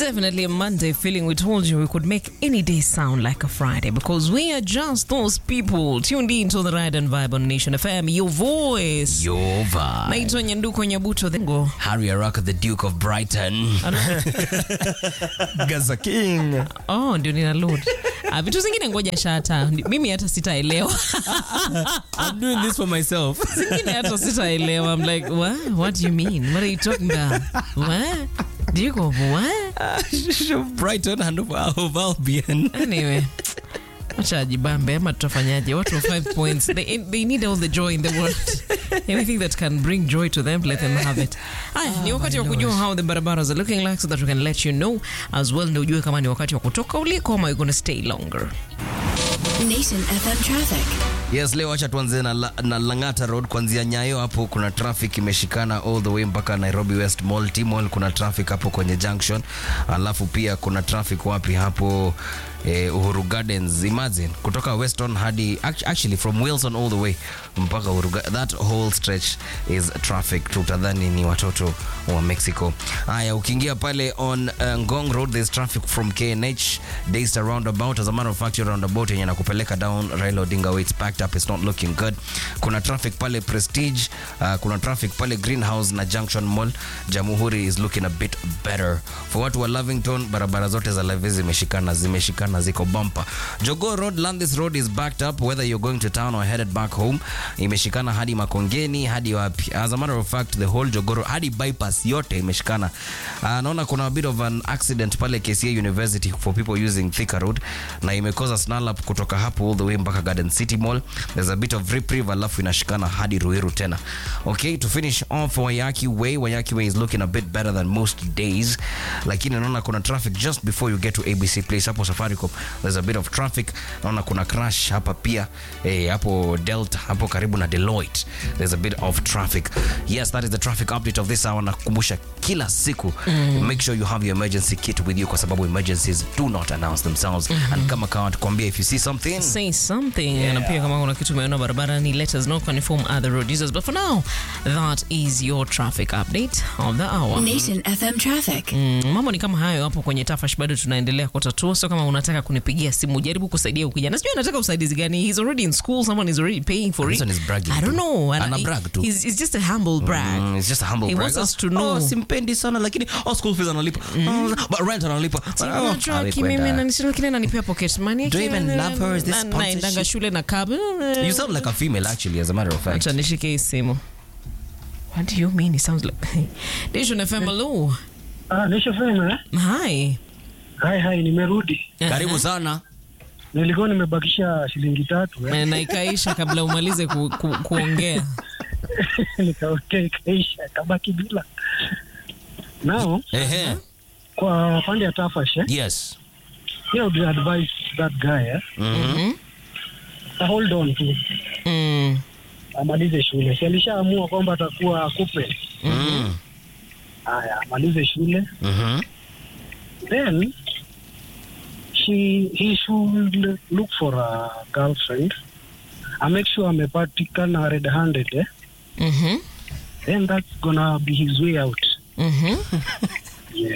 Definitely a Monday feeling. We told you we could make any day sound like a Friday because we are just those people tuned in to the Ride and Vibe on Nation FM. Your voice. Your vibe. Naitwa Nyanduko Nyabuto Thengo. Harry Araka, the Duke of Brighton. Gaza King. Oh, ndio nina load. Ah, vitu zingine ngoja shata. Mimi hata sitaelewa. I'm doing this for myself. Zingine hata sitaelewa. I'm like, what? What do you mean? What are you talking about? What? Duke of what? Brighton and of, of Albion. Anyway. Acha ajibambe ama tutafanyaje? Watu wa five points. They, they need all the joy in the world. Anything that can bring joy to them, let them have it. Aya, ni wakati wa kujua how the barabaras are looking like so that we can let you know as well ndio ujue kama ni wakati wa kutoka uliko ama you're going to stay longer. Nation FM traffic. Yes, leo acha tuanze na, la, na Lang'ata Road kuanzia Nyayo hapo kuna traffic imeshikana all the way mpaka Nairobi West Mall. T-Mall kuna traffic hapo kwenye junction. Alafu pia kuna traffic wapi hapo eh, Uhuru Gardens. Imagine kutoka Weston hadi act- actually from Wilson all the way mpaka Uhuru Ga- that whole stretch is traffic. Tutadhani ni watoto wa Mexico. Haya, ukiingia pale on uh, Ngong Road there's traffic from KNH Daystar roundabout. As a matter of fact, your roundabout yenye nakupeleka down Raila Odinga way it's packed up, it's not looking good. Kuna traffic pale Prestige, uh, kuna traffic pale Greenhouse na Junction Mall. Jamhuri is looking a bit better. For watu wa Lavington, barabara zote za Levis zimeshikana, zimeshikana ziko bumper. Jogoo Road, Landis Road is backed up whether you're going to town or headed back home. Imeshikana hadi Makongeni, hadi wapi. As a matter of fact, the whole Jogoo Road, hadi bypass yote imeshikana. Uh, naona kuna a bit of an accident pale KCA University for people using Thika Road na imekoza snarl up kutoka hapo all the way mpaka Garden City Mall. There's a bit of reprieve alafu inashikana hadi Ruiru tena. Okay, to finish off Wayaki Way, Wayaki Way is looking a bit better than most days. Lakini naona kuna traffic just before you get to ABC Place hapo Safaricom. There's a bit of traffic. Naona kuna crash hapa pia eh, hapo Delta hapo karibu na Deloitte. There's a bit of traffic. Yes, that is the traffic update of this hour. Nakukumbusha kila siku make sure you have your emergency kit with you kwa sababu emergencies do not announce themselves and kama kawa tukwambia if you see something Say something. Na pia kama kuna kitu umeona barabarani, let us know, can inform other road users. But for now, that is your traffic update of the hour. Nation FM traffic. Mm, mambo ni kama hayo hapo kwenye tafash bado tunaendelea kutatua so kama unataka kunipigia simu jaribu kusaidia ukijana sijui anataka usaidizi gani he's already in school someone is already paying for This it one is bragging i don't tu. know Ana he- brag tu. he's, he's just a humble brag Mm, it's just a humble He brag. wants us to know. Oh, simpendi sana lakini oh, school fees analipa mm. but rent analipa But, oh, Unajua awe kimimi kwenda. nanisema kile nanipea pocket money Do you even love her? Is this Na- naendanga sponsorship? shule na cab you sound like a female actually as a matter of fact acha nishike hii simu what do you mean it sounds like Nation FM hello Ah, nishafema eh? hi Hai hai, nimerudi. karibu sana Nilikuwa nimebakisha shilingi tatu eh? Na- na ikaisha kabla umalize ku, ku, kuongea Nikaokea ikaisha, kabaki bila. Now, ehe kwa pande ya Tafash eh? yes Yeah, I would advise that guy eh? Mhm. Uh, hold on tu mm. amalize shule. Si alishaamua kwamba atakuwa kupe. Mm. Haya, amalize shule. Mhm. Then she he should look for a girlfriend. I make sure amepatikana red handed eh? Mhm. Then that's gonna be his way out. Mhm. Yes.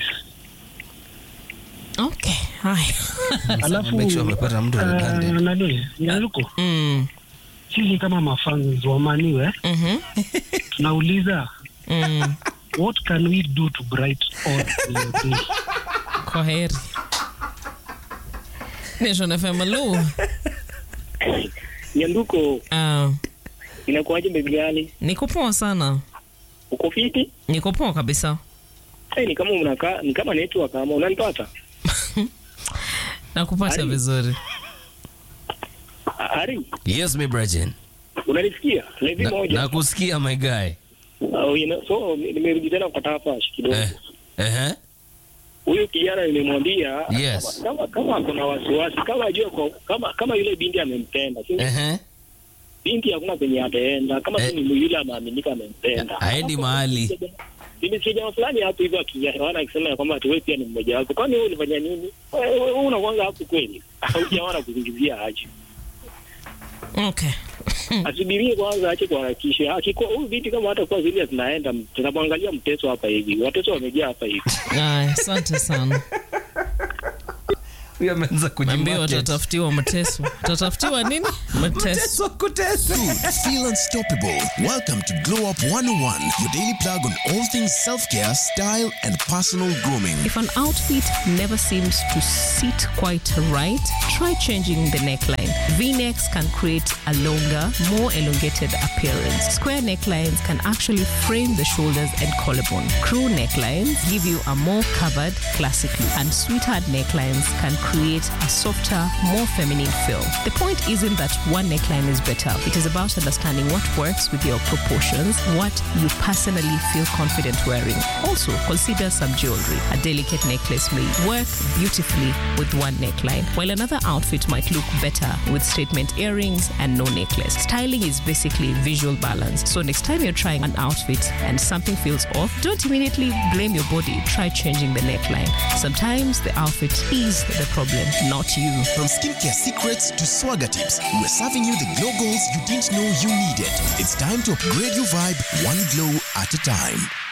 Okay. Haya. Alafu Make sure amepata mtu uh, red-handed. nani Nyaruko, Mm. sisi kama mafans wa Maniwe Mhm. tunauliza Mm. what can we do to brighten your day? Kwa heri. Nation FM hello. Nyanduko, Ah, inakuwaje bebi gani? niko poa sana. Uko fiti? Niko poa kabisa. Hey, ni kama unakaa ni kama network kama unanipata? Nakupata Ari. vizuri. A- Ari, yes me Bridget. unanisikia? Levi Na- moja. nakusikia my guy Oh, you know, so ni- nimerudi tena kwa tafash kidogo. eh ehe Huyu kijana nimemwambia Yes. kama kama kuna wasiwasi kama ajue kwa, kama kama yule binti amempenda. Si ehe binti hakuna penye ataenda kama Eh. tu ni yule ameaminika amempenda. Haendi mahali. Nimesikia jamaa fulani hapo hivyo akijaona akisema ya kwamba ati wewe pia ni mmoja wapo. Kwani wewe ulifanya nini? Wewe wewe unakuanga hapo kweli? Au jamaa anakuzingizia aje? Okay. Asubirie kwanza, ache kuharakisha. Akikuwa huyu binti kama hata kuwa zile zinaenda, tunamwangalia mteso hapa hivi, wateso wamejaa hapa hivi. Aya, asante sana. Huyo ameanza Ambia kujimarket. watatafutiwa mateso. Watatafutiwa nini? Mateso. Kuteswa, kuteswa. Good, feel unstoppable. Welcome to Glow Up 101, your daily plug on all things self care, style, and personal grooming. If an outfit never seems to sit quite right, try changing the neckline. V-necks can create a longer, more elongated appearance. Square necklines can actually frame the shoulders and collarbone. Crew necklines give you a more covered, classic look. And sweetheart necklines can create a softer, more feminine feel. The point isn't that one neckline is better. It is about understanding what works with your proportions, what you personally feel confident wearing. Also, consider some jewelry. A delicate necklace may work beautifully with one neckline, while another outfit might look better with statement earrings and no necklace. Styling is basically visual balance. So next time you're trying an outfit and something feels off, don't immediately blame your body. Try changing the neckline. Sometimes the outfit is the problem, not you. From skincare secrets to swagger tips, we're serving you the glow goals you didn't know you needed. It's time to upgrade your vibe one glow at a time.